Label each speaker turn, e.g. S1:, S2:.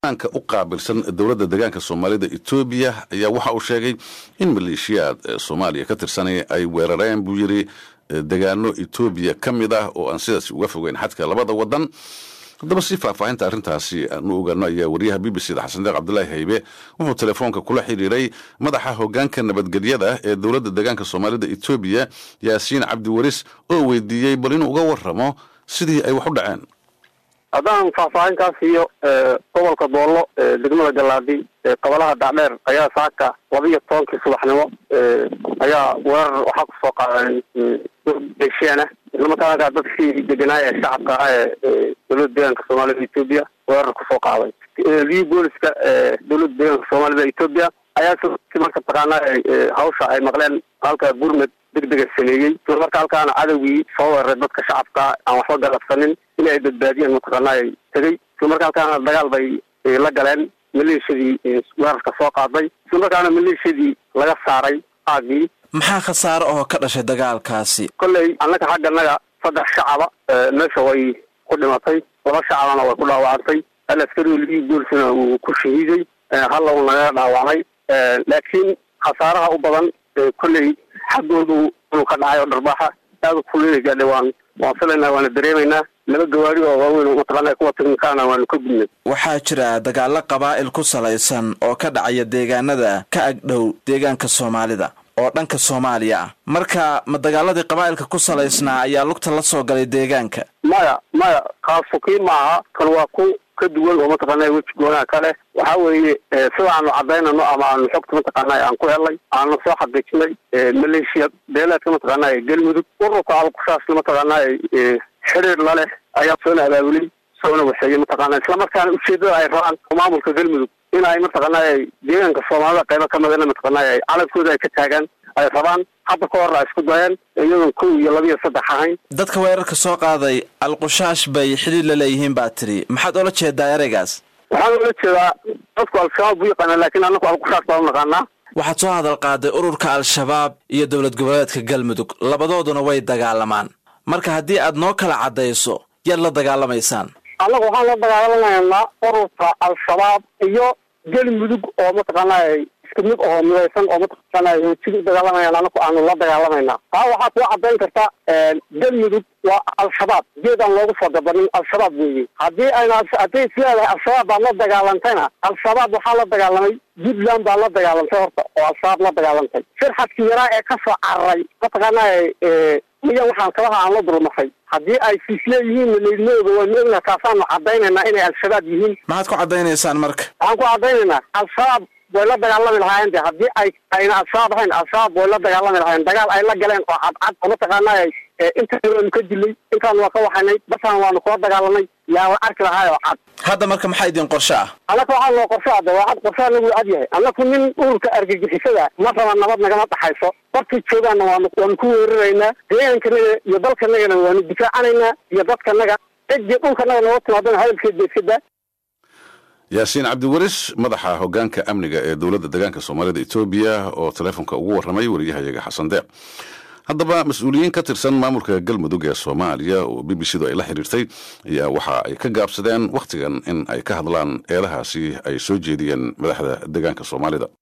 S1: anka u qaabilsan dowladda deegaanka soomaalida etoobiya ayaa waxa uu sheegay in maleeshiyaad soomaaliya ka tirsanaya ay weerareen buu yidhi degaano etoobiya ka mid ah oo aan sidaas uga fogeyn xadka labada wadan haddaba si faahfaahinta arrintaasi aanu ogaano ayaa wariyaha b b c da xasan deeq cabdulaahi haybe wuxuu telefoonka kula xidhiiray madaxa hogaanka nabadgelyada ee dowladda deegaanka soomaalida etoobiya yaasiin cabdi waris oo weydiiyey bal inuu uga waramo sidii ay wax u dhaceen
S2: haddaan faahfaahinkaas iyo gobolka doollo degmada galaadi qabalaha dhaadheer ayaa saaka laba iyo tobankii subaxnimo ayaa weerar waxaa kusoo qaadeen beshiana islamarkaana dadkii deganaaya ee shacabka ah ee dowladda deegaanka soomaalida etoobiya weerar kusoo qaaday liyi booliska dowladda deegaanka soomaalida etoobiya ayaa marka taqaanaa hawsha ay maqleen halka gurmed degdega sameeyey islamarka halkaana cadowgii soo weeraray dadka shacabka aan waxba galabsanin in ay badbaadiyeen mataqaanaa tegey islamarka halkaana dagaal bay la galeen maleeshiyadii weerarka soo qaaday islamarkaana maleeshiyadii laga saaray aagii
S3: maxaa khasaare oo ka dhashay dagaalkaasi
S2: kolley annaga xagganaga saddex shacaba meesha way ku dhimatay laba shacabana way ku dhaawacantay hal askari ligii boolisna uu ku shahiiday halla uu nagaga dhaawacmay laakiin khasaaraha u badan kolley xaggoodu inuu ka dhacay oo dharbaaxa aada u kulina gaadhay waan waan filaynaa waana dareemaynaa laba gawaari oo waaweyn oo mataqaana kuwa teknikaana waanu ka gudnay
S3: waxaa jira dagaalo qabaa'il ku salaysan oo ka dhacaya deegaanada ka agdhow deegaanka soomaalida oo dhanka soomaaliya ah marka ma dagaaladii qabaa'ilka ku salaysnaa ayaa lugta la soo galay deegaanka
S2: maya maya kaasu kii maaha kan waa ku ka duwan oo mataqaana weji goonaha kale waxa weeye sida aanu cadaynano ama aanu xogta mataqaana aan ku helnay aanu soo xaqiijinay maleeshiya beeleedka mataqaana galmudug ururka alkushaasna mataqaana xiriir laleh ayaa soona abaabulay soona waxeeyey mataqaana islamarkaana ujeedada ay rabaan maamulka galmudug in ay mataqaana deegaanka soomaalida qaybo ka midana mataqaana calankooda ay ka taagaan ay rabaan hadda ka hor a isku dayeen iyadoon kow iyo laba iyo saddex ahayn
S3: dadka weerarka soo qaaday alqushaash bay xidhiir la leeyihiin baa tiri maxaad oola jeedaa ereygaas
S2: waxaan oola jeedaa dadku al-shabaab buu yaqaana laakiin anaku alqushaash baan u naqaanaa
S3: waxaad soo hadal qaaday ururka al-shabaab iyo dowlad goboleedka galmudug labadooduna way dagaalamaan marka haddii aad noo kala caddayso yaad la dagaalamaysaan
S2: annagu waxaan la dagaalamaynaa ururka al-shabaab iyo galmudug oo mataqaana isku mid oo midaysan oo mataqaana hoojida u dagaalamayaan anaku aanu la dagaalamayna taa waxaad kuu caddayn karta galmudug waa al-shabaab geed aan loogu soo gabanin al-shabaab weeye haddii ayna hadday isleedahay al-shabaab baad la dagaalantayna al-shabaab waxaa la dagaalamay puntland baa la dagaalantay horta oo al-shabaab la dagaalantay firxadkii yaraa ee ka soo cararay mataqaana miyan waxaan kabaha aan la dulmaray haddii ay siisleeyihiin laydma oga waanu ognaha taasaanu cadaynaynaa inay al-shabaab yihiin
S3: maxaad ku caddaynaysaan marka
S2: waxaan ku caddaynaynaa al-shabaab way la dagaalami lahaayeen de haddii ay ayna al-shabaab ahayn al-shabaab way la dagaalami lahaayeen dagaal ay la galeen oo cadcad oo mataqaana intaan waanu ka dilay intaan waa ka waxaynay basaan waanu kula dagaalanay yaa la arki lahaay oo cad
S3: hadda marka maxaa idin qorsho ah
S2: annaka waxaa loo qorsho ada waa cad qorsho anagu cad yahay annaku nin ururka argagixisada ma raba nabad nagama dhaxayso barkii joogaana waanu waanu ku weeraraynaa deegaankanaga iyo dalkanagana waanu difaacanaynaa iyo dadkanaga ciddii dhulkanaga nooga timaadana hadalkeed ba iska daa
S1: yaasiin cabdiwaris madaxa hogaanka amniga ee dowladda deegaanka soomaalida etoobiya oo teleefonka ugu warramay wariyahayaga xasan deeq haddaba mas-uuliyiin ka tirsan maamulka galmudug ee soomaaliya oo b b c du ay la xiriirtay ayaa waxa ay ka gaabsadeen wakhtigan in ay ka hadlaan eedahaasi ay soo jeediyeen madaxda deegaanka soomaalida